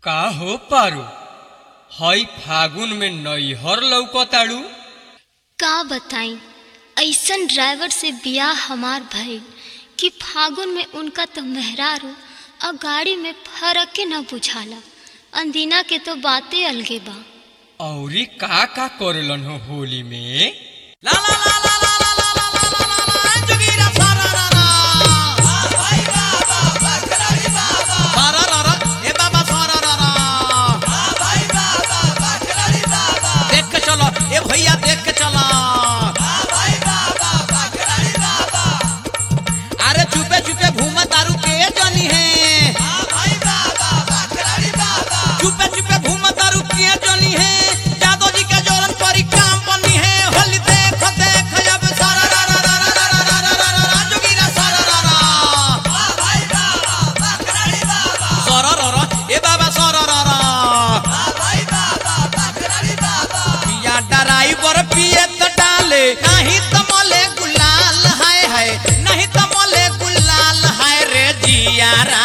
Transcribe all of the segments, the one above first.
का हो पारू हई फागुन में नैहर लौकताड़ू का बताई ऐसन ड्राइवर से बियाह हमार भइल कि फागुन में उनका तो मेहरारू और गाड़ी में फर्क न बुझाला अंदिना के तो बातें अलगे बा औरी का का करलन हो होली में ला ला ला ला ला ला ला ला ला ला ला ला जुगीरा सारा रा रा भाई बाबा बकराई बाबा सारा रा रा ए बाबा सारा रा रा भाई बाबा बकराई बाबा देख के चलो ए भैया देख के चलो भाई बाबा बकराई बाबा अरे चुपे चुपे घूमा तारू के जानी है भाई बाबा बकराई बाबा चुपे चुपे घूमा तारू के जानी है जादो जी के जोरन परी काम बनी है होली देख देख अब सारा रा रा रा रा रा रा रा रा रा रा जोगीरा सारा रा रा भाई बाबा बकराई बाबा सारा रा रा ए बाबा सारा रा रा भाई बाबा बकराई बाबा पिया ड्राइवर पिए त डाले नहीं त मले गुलाल हाय हाय नहीं त मले गुलाल हाय रे जियारा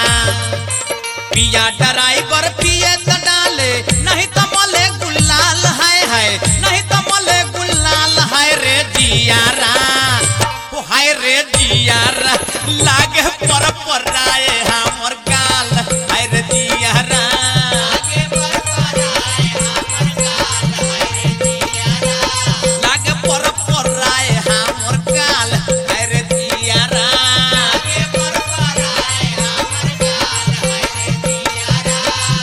पिया ड्राइवर पिए त डाले नहीं त मले गुलाल हाय हाय नहीं त मले गुलाल हाय रे जियारा ओ हाय रे जियारा लागे पर पराए हमर गाल हाय रे जियारा लागे पर पराए हमर गाल हाय रे जियारा लागे पर पराए हमर गाल हाय रे जियारा लागे पर पराए हमर गाल हाय रे जियारा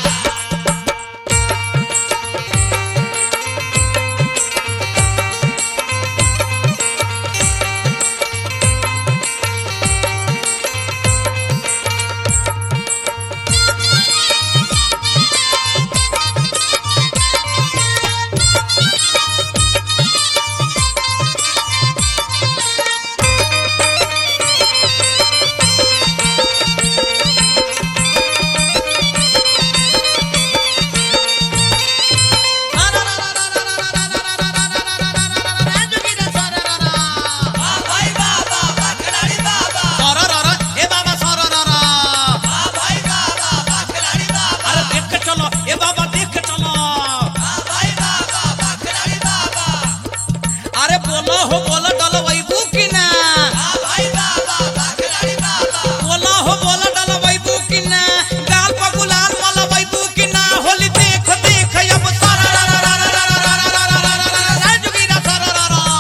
अरे बोलो हो बोलो डलवैबू कि ना बोलो हो बोलो डलवैबू कि ना गाल पर गुलाल मलवैबू कि ना होली देख देख अब सारा रा रा रा रा रा रा रा रा रा रा रा रा रा जुगीरा सारा रा रा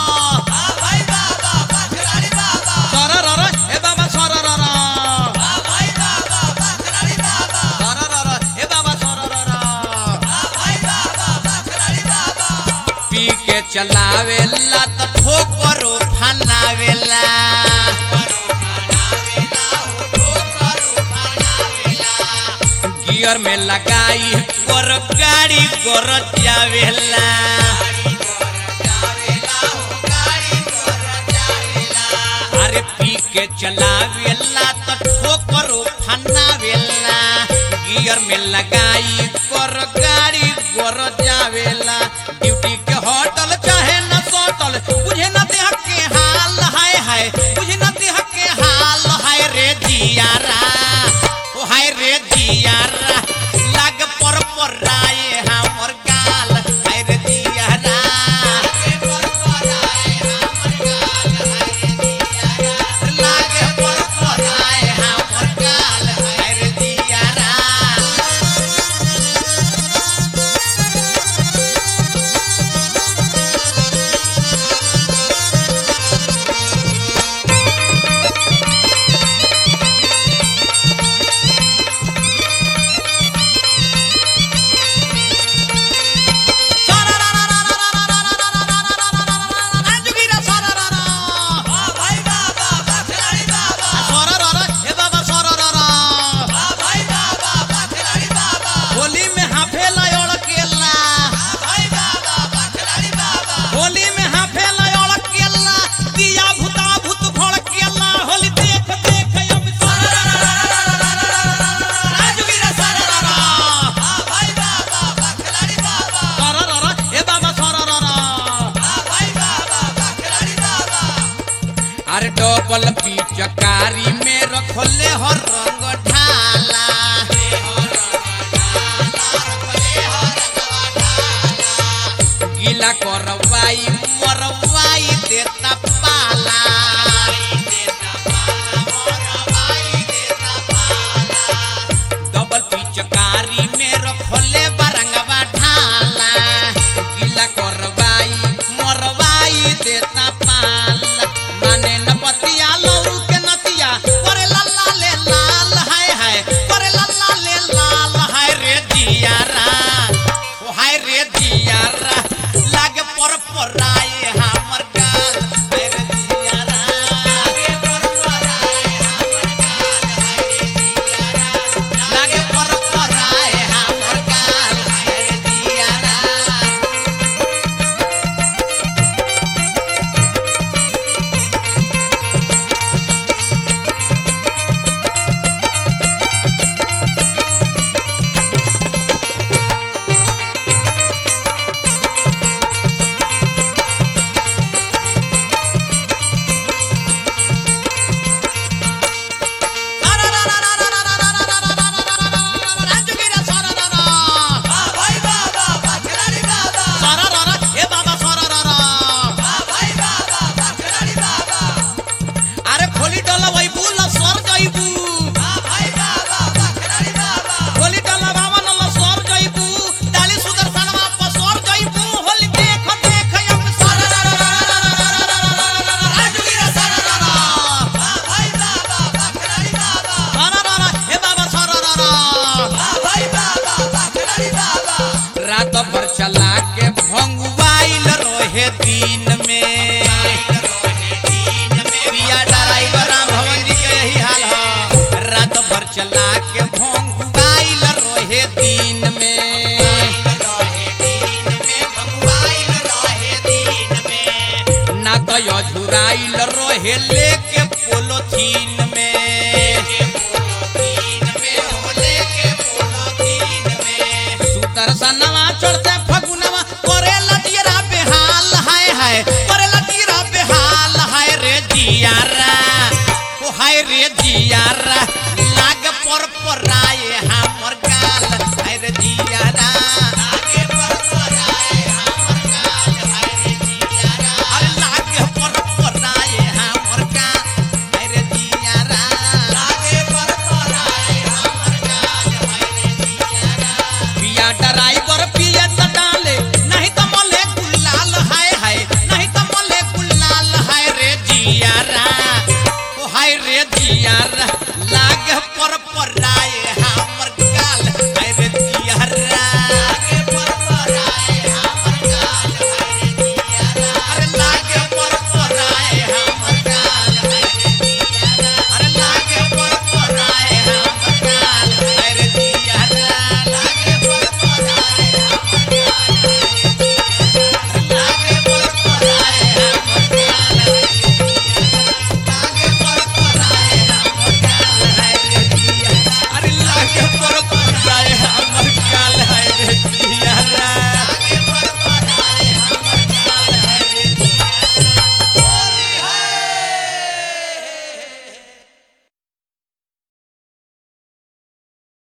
सारा रा रा ए बाबा सारा रा रा सारा रा रा ए बाबा सारा रा रा पी के चलावेला त ठोकरो फनावेला गियर में लगाई कर गाड़ी कर जावेला अरे पी के चलावेला त ठोकरो फनावेला गियर में लगाई कर गाड़ी कर जावेला ड्यूटी के होटल चाहे न सोटल बुझे न देह के हाल हाय हाय बुझे न देह के हाल हाय रे जियारा ओ हाय रे जियारा लाग पर पर राय हमर गाल हाय रे जियारा लागे पर पर राय हमर गाल हाय रे जियारा होली में हाफेला ओळकेला होली में हाफेला ओळकेला दिया भूता भूत भड़केला होली देख देख अब सारा जुगीरा सारा सारा रा ए बाबा सारा रा अरे डबल पिचकारी में रखले हर रंग ढाला पर पराए हमर गाल हाय रे जियारा लागे पर पराए हमर गाल हाय रे जियारा लागे पर पराए हमर गाल हाय रे जियारा अरे खोली डोला वही बुला सर जाइबू खोली डोला बाबा नल्ला सर जाइबू डाली सुदर्शनवा पर सर जाइबू होली देख देख हम सर राजगीर सर हे बाबा सर रात भर चला के भंगुआइल रहे दिन में पिया ड्राइवर राम भवन जी के यही हाल है रात भर चला के भंगुआइल रहे दिन में ना तो झुराइल रहे लेके पोलोथीन में सुदर्शनवा चढ़ते फगुनवा करे लटियरा बेहाल हाय हाय करे लटियरा बेहाल हाय रे जियारा ओ हाय रे जियारा